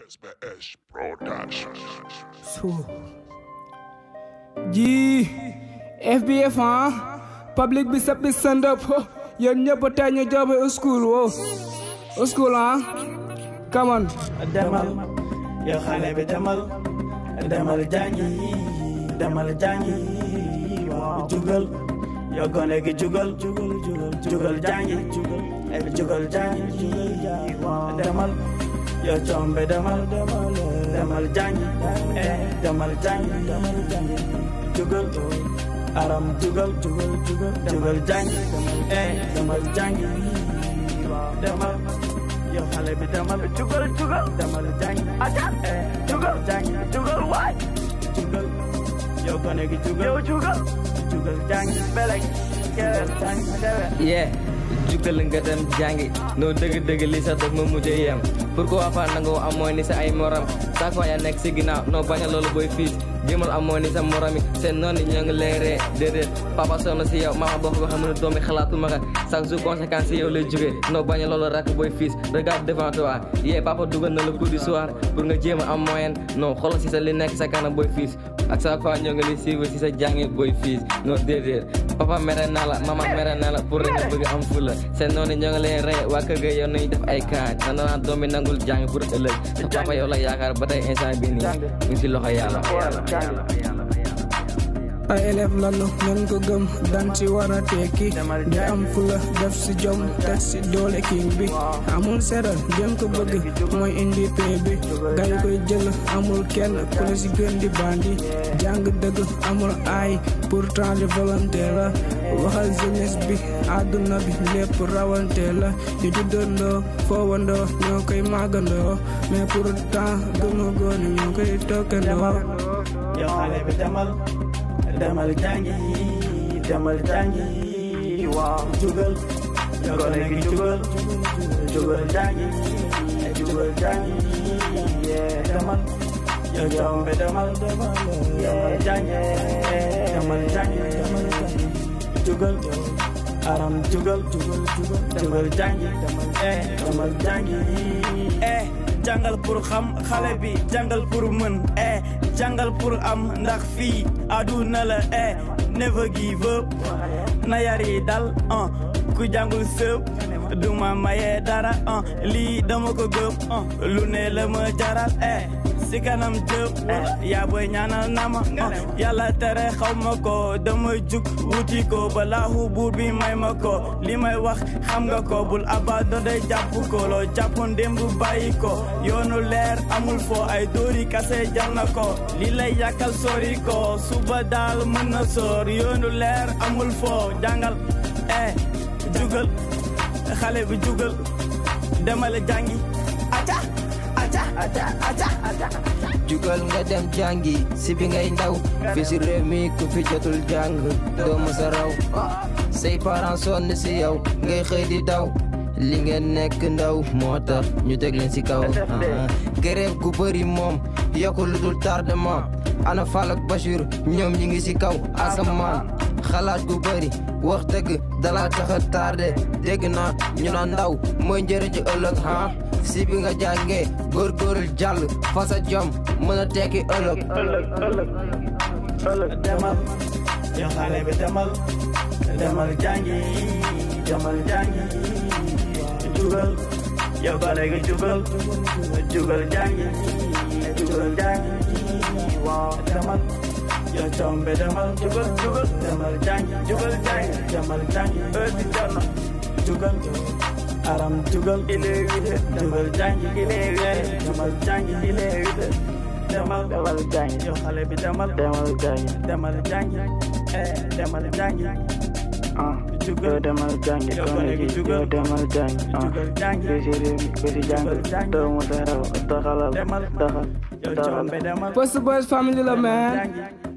SBS Production. So, ji FBF ah public bi sab bi stand up ho yéen ñëpp tey ñu job school wo school ah come on demal yow xale bi demal demal jàngi demal jàngi waaw jugal yow gone gi jugal jugal jugal jugal jàngi jugal jugal jàngi waaw demal yow combe demal demal demal jàngi eh demal jàngi demal jàngi jugal aram jugal jugal jugal jugal jàngi eh demal jàngi waaw demal yow xale bi demal jugal jugal demal jàngi aja eh jugal jàngi jugal waay jugal yow gone gi jugal yow jugal jugal jàngi belek jugal jàngi dewe yee jukkal nga dem jàngi noo dëgg-dëgg li sax daf ma mujj yem pourquoi pas nangoo am mooy ni sa ay morom chaque fois yaa nekk si ginnaaw noo bañ a loolu booy fiis jéemal am mooy ni sa morom yi seen noonu ñoo ngi lay ree déedéet papa sonn si yow mama boo ko xam ne doomi xalaatu ma chaque jour conséquence si yow lay jógee noo bañ a loolu rakk booy fiis regarde devant toi yee papa dugal na la coup du soir pour nga jéem a am moyen non xoolal si sa li nekk sa kanam booy fiis ak chaque fois ñoo ngi lay suivre si sa jàngi booy fiis non déedéet papa mere naa la mama mere naa la pour rek nga bëgg am fula seen noonu ñoo ngi leen rey waa kër ga yow nañu def ay kaaj na naan doom bi nangul jàng pour ëllëg sa papa yow la yaakaar ba tey instant bi nii mu ngi si loxo yàlla ay élève lanu ngeen ko gëm dan ci war a tekki di am fula def si jom teg si doole king bi amul seral gën ko bëgg mooy indi pay bi gay koy jël amul kenn ku la si gën di bandi jàng dëgg amul ay pourtant di volonté la waxal jeunesse bi àdduna bi lépp rawante la ñu juddandoo foowandoo ñoo koy màggandoo mais pourtant gënu góor ñoo koy tokkandoo yow xale bi demal demal jàngi demal jàngi waaw jugal yow gone gi jugal jugal jàngi jugal jàngi yee demal yow combe demal demal jàngi demal jàngi demal jàngi jugal aram jugal jugal jugal jugal jàngi eh demal jàngi eh jàngal pour xam xale bi jàngal pour mën eh jàngal pour am ndax fii aduna la eh never give up na yar yi dal uh, ku jàngul sëb duma maye dara uh, lii dama ko gëm uh, lu ne la ma jaral eh si kanam jëp yaa booy ñaanal na ma yàlla tere xaw ma ko dama jug wuti ko balaahu buur bi may ma ko li may wax xam nga ko bul abandonné jàpp ko loo jàppoon démb bàyyi ko yoonu leer amul fo ay dóori kase jar na ko li lay yàkkal sori ko suba daal mën na soor yoonu leer amul fo jàngal eh jugal xale bi jugal demale jàngi aca aca aca aca aca jugal nga dem jàngi si bi ngay ndaw fi si réew mi ku fi jotul jàng doo mës a raw say parents sonn si yow ngay xëy di daw li ngeen nekk ndaw moo tax ñu teg leen si kaw grève gu bëri moom yokku lu dul tardement ana Fall ak Bachir ñoom ñi ngi si kaw asamaan xalaat gu bëri wax dëgg dala tax a tardé dégg naa ñu naan ndaw mooy njëriñu ëllëg ha si bi nga jàngee góorgóorlu jàll fa sa jom mën a tekki ëllëg ëllëg ëllëg ëllëg demal yow xale bi demal demal jàngi demal jàngi jugal yow gone gi jugal jugal jàngi jugal jàngi waaw demal yow combe demal jugal jugal demal jàngi jugal jàngi demal jàngi heure bi jot na jugal aram jugal il est huit heures jugal jàngi il est huit heures demal jàngi il est huit heures demal demal jàngi yow xale bi demal demal jàngi demal jàngi eh demal jàngi ah jugal demal jàngi yow gone gone gi gi jugal yow demal jàngi ah jugal jàngi ku si réew mi ku si jàng doo mu sa raw taxalal demal taxal yow taxal combe demal Post Boys family la man jàngi